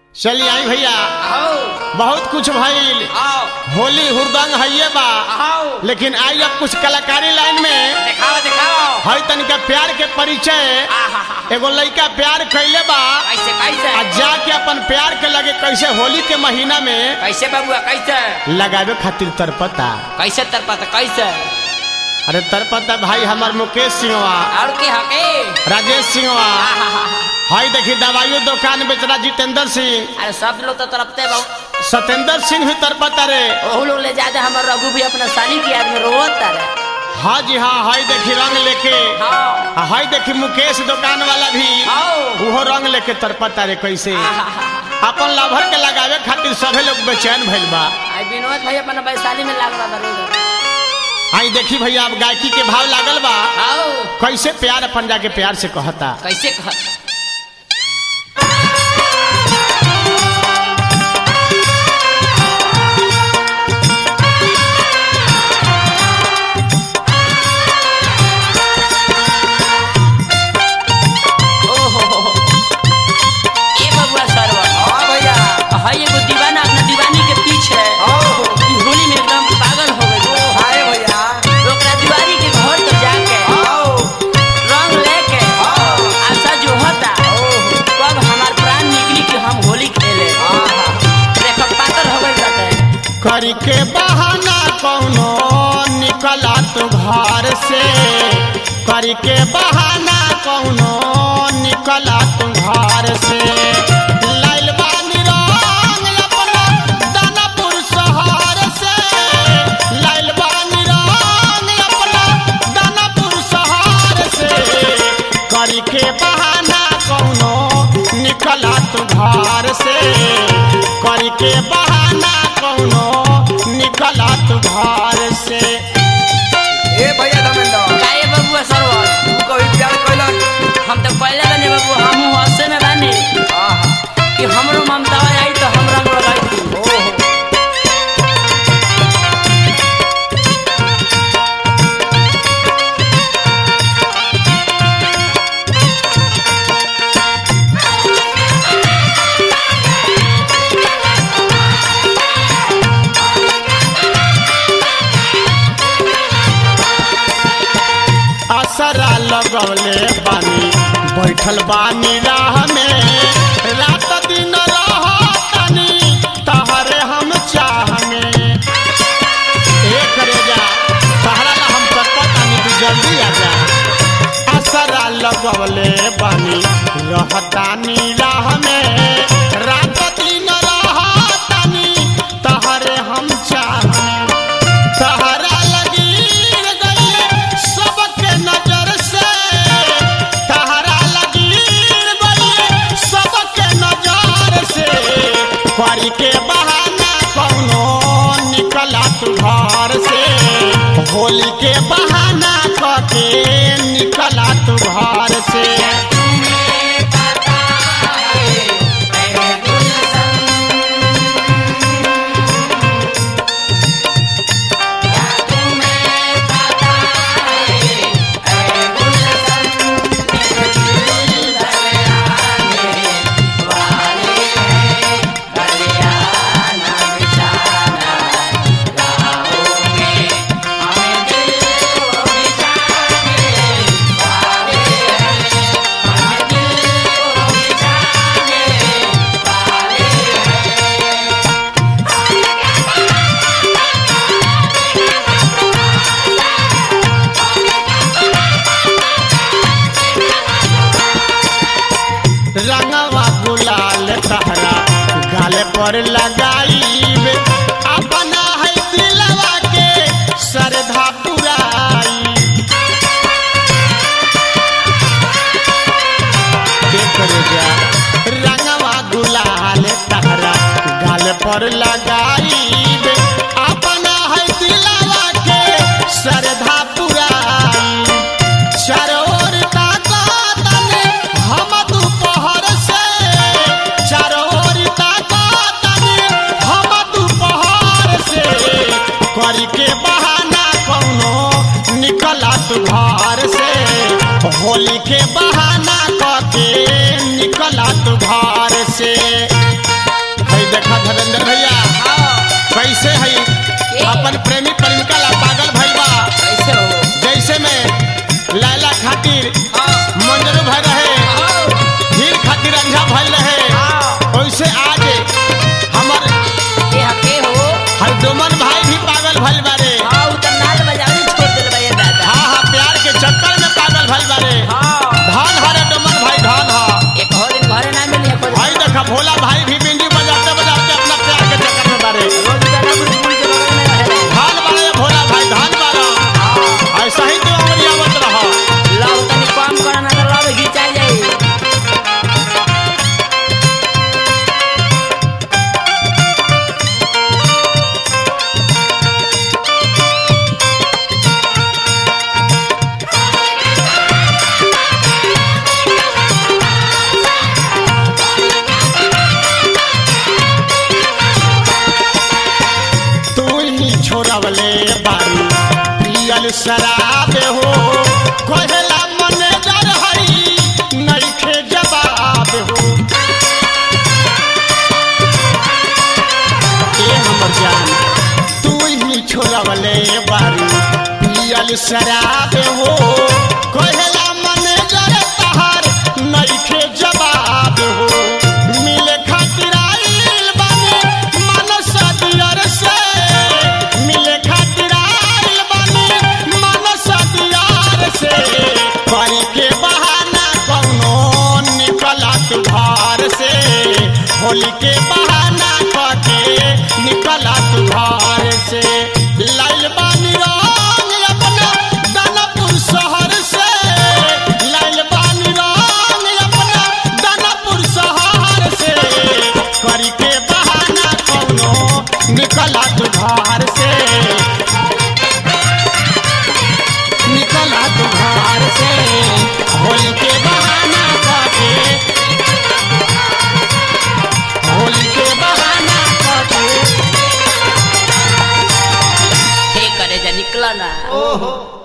चलिए आई भैया आओ बहुत कुछ भइल आओ होली हुरदंग है बा आओ लेकिन आई अब कुछ कलाकारी लाइन में दिखाओ दिखाओ हई तनिका प्यार के परिचय आहा एगो लड़का प्यार कैले बा कैसे कैसे आ जाके अपन प्यार के लगे कैसे होली के महीना में कैसे बबुआ कैसे लगावे खातिर तरपता कैसे तरपत कैसे अरे तरपता भाई हमार मुकेश सिंहवा और की हके राजेश सिंहवा आहा हई देखी दवाइयों दुकान बेचरा जितेंद्र सिंह अरे सब लोग तो तरपते बहु सत्येंद्र सिंह भी तरपता रे ओहू लोग ले जाते हमर रघु भी अपना साली की याद में रोवत रे हाँ जी हाँ हई देखी रंग लेके हाँ आ हई देखी मुकेश दुकान वाला भी आओ उहो रंग लेके तरपता रे कैसे आहा अपन लाभर के लगावे खातिर सभे लोग बेचैन भइल बा आई विनोद भाई अपना वैशाली में लाग रहा था आई देखी भैया अब गायकी के भाव लागल बा आओ कैसे प्यार अपन जाके प्यार से कहता कैसे कह ओहो हो हो। ए बबुआ सरवा हाँ भैया हई एगो दीवाना अपना दीवानी के पीछे आओ ई होली में एकदम पागल हो गई हाय भैया ओकरा दीवारी के घर तो जाके आओ रंग लेके आओ आशा जो होता कब हमार प्राण निकली कि हम होली खेले देखो पातर हो गई बाटे करी के बहाना कौनो निकला तू घर से करी के बहाना कौनो निकला तू घर से लाइल बानी रंग अपना दानापुर शहर से लाइल बानी रंग अपना दानापुर शहर से करी के बहाना कौनो निकला तू घर से करी के बहाना कौनो निकला तू घर से ए भैया धर्मेंद्र काहे बबुआ सरवा तू कभी प्यार कैलक हम तो पहले बने बबुआ हमहू हंसे में बानी आहा कि हमरो ममता आई तो हम रंग लगाई थी ओहो असरा लगौले बानी बैठल बानी राह में रात दिन रहतनी तहरे हम चाह में एक रे जा तहरा ला हम करतानी तू जल्दी आ जा असरा लगौले बानी रहतानी राह में रात दिन रहतनी तहरे हम चाह में तहरा लगीर गइले सबके नजर से तहरा लगीर गइले सबके नजर से करी के बहाना कौनो निकला तू घर से होली के बहाना करके निकला तू घर से रंगवा गुलाल तहरा गाले पर लगाईब अपना है दिलवा के श्रद्धा पुराई देख रे जा रंगवा गुलाल तहरा गाले पर लगाईब अपना है दिलवा के श्रद्धा पुराई चारों ओर ताकतने हम दोपहर से चारों ओर ताकतने हम दोपहर से करी के बहाना कौनो निकला तू घर से होली के बहाना करके निकला तू घर से भइल रहे हाँ। वैसे आज हमर के हके हो हरदुमन भाई भी पागल भइल बारे हाँ उ त नाल बजावनी छोड़ देले बा ये दादा हाँ हाँ प्यार के चक्कर में पागल भइल बारे हाँ धन हरे डुमन भाई धन ह एक हो दिन घरे ना मिली है भाई देखा भोला भाई भी बिंदी बजाते बजाते अपना प्यार के चक्कर में बारे रोज दानापुर पुल के बगल में रहे धन बारे भोला भाई धन बारा ऐसा ही तो अमरिया मत रहा लव तनी कम करा ना तो लव घिंचा जाई तू ही छोड़वले बारू पियल शराब हो कोहला मैनेजर हई नइखे जवाब हो ए हमर जान तू ही छोड़वले बारू पियल शराब हो कोहला मैनेजर तहार नइखे जवाब हो मिले खातिर आइल बानी मनस दियर से मिले खातिर आइल बानी मनस दियर से करी के बहाना कौनो निकलत घर से होली के बहाना करके निकलत घर से लाइल बानी रंग अपना दानापुर शहर से लाइल बानी रंग अपना दानापुर शहर से करी के बहाना कौनो निकलत घर से निकलत घर से होली के बहाना करके होली के बहाना करके हे करे जा निकला ना ओहो